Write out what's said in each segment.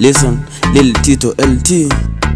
Listen, Lil Tito LT.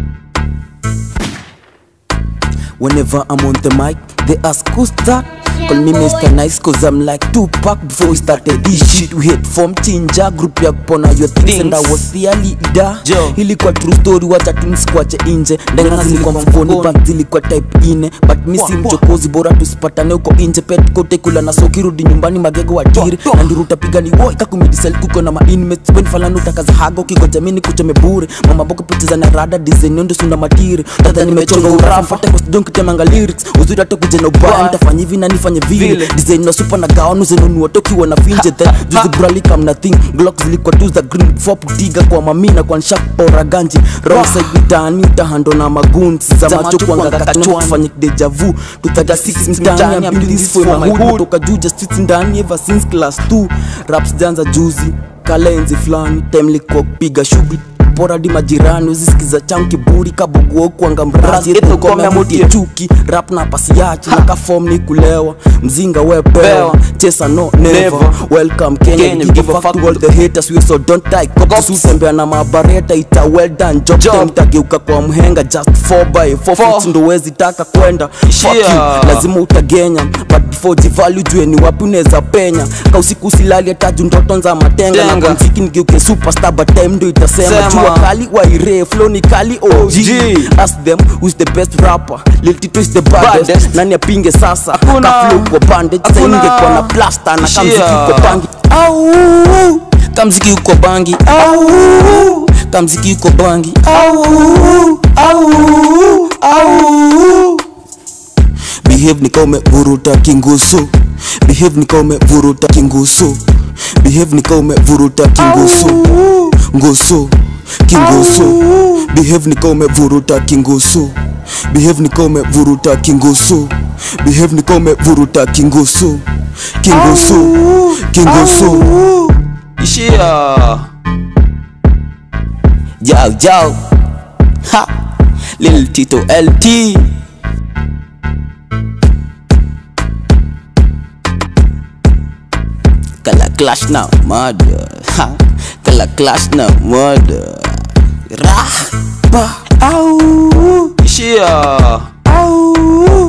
Whenever I'm on the mic, they ask who's that? Call me Mr. Nice cause I'm like Tupac Before we started this shit we hate from Chinja Group ya kupona your things and I was their leader Joe. Ilikuwa true story wacha tu nisikwache inje Ndenga zilikuwa mfukoni bank zilikuwa type ine But mi si mchokozi bora tusipatane huko inje Pet kote kula na soki rudi nyumbani magego watiri Na nduru utapiga ni woi kakumidisel kuko na ma inmates When falani utakaza haga ukigoja mini kuchome bure Mama boko picha na rada design yondo sunda matiri Tata nimechonga urafa Fata kwa studio kitemanga lyrics Uzuri hata kuja na ubaya Nitafanya hivi na nifanye vile Vile. Design na super na gaonu zenunua tokiwa na finje Then juzi brali kam na thing Glock zilikuwa tu za green Fop tiga kwa mamina kwa nshak ora ganji Wrong side mitaani utahando na magunzi Za macho kuanga kachwa kufanya deja vu 236 mtaani I'm building this for my hood Toka juu just sits ndani ever since class 2 Raps janza juzi kalenzi fulani time likuwa kupiga shughuli pora di majirani uzisikiza changu kiburi kaboguo kuanga mrazi Eto eto kome kome amutie amutie. chuki rap na pasi yache na kafom ni kulewa mzinga wepewa Pewa. chesa no never, Never. welcome kenya, Kenya, We give a fuck to all the haters we so don't die cops usembea na mabareta ita well done job Job. time tageuka kwa mhenga just 4 by 4 Four. feet ndo wezi taka kwenda fuck you Yeah. lazima utagenya but before jivalue jue ni wapi unaweza penya ka usiku usilali taju ndoto za matenga na Tenga. kwa mziki nigeuke superstar but time ndo itasema Sema. jua kali waire flow ni kali OG OG. ask them who's the best rapper Lil Tito is the baddest, Baddest. nani apinge sasa Hakuna. ka flow kwa bandage sasa Hakuna. ingekuwa na plaster na kamziki Shia. uko bangi au kamziki uko bangi au kamziki uko bangi au au au behave nika umevuruta kingusu behave nika umevuruta kingusu behave nika umevuruta kingusu ngusu kingusu behave nika umevuruta kingusu behave nika umevuruta kingusu behave nika umevuruta kingusu kingusu kingusu ishia Yo, yo. Ha. Lil Tito LT. Kala clash na murder. Ha. Kala clash na murder. Rah. Ba. Au. ishia Au.